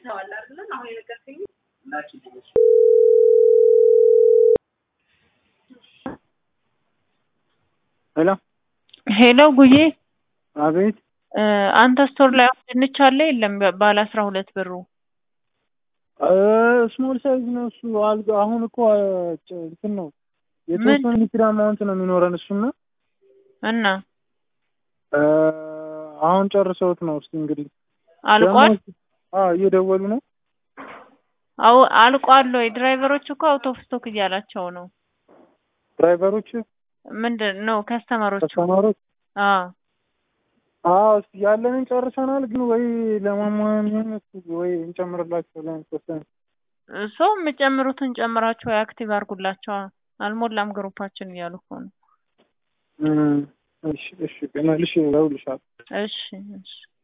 አይተዋል አይደለ? አሁን የነገርከኝ ሄሎ ሄሎ ጉዬ አቤት እ አንተ ስቶር ላይ አሁን ድንች አለ የለም? ባለ አስራ ሁለት ብሩ ስሞል ሳይዝ ነው እሱ። አልጋ አሁን እኮ አ፣ ጭ- እንትን ነው የተወሰነ ሊትር አማውንት ነው የሚኖረን እሱና እና እ፣ አሁን ጨርሰውት ነው። እስኪ እንግዲህ አልቋል። ደግሞ- አዎ እየደወሉ ነው። አው አልቋል ወይ? ድራይቨሮች እኮ አውት ኦፍ ስቶክ እያላቸው ነው። ድራይቨሮች ምንድን ነው ከስተመሮቹ? ተስተማሮች አዎ አዎ እስኪ ያለንን ጨርሰናል፣ ግን ወይ ለማሟን ወይ እንጨምርላቸው ለተወሰነ ሰው የምጨምሩትን ጨምራቸው አክቲቭ አድርጉላቸዋ። አልሞላም ግሩፓችን እያሉ እኮ ነው። እም፣ እሺ እሺ መልሼ እደውልልሻለሁ። እሺ እሺ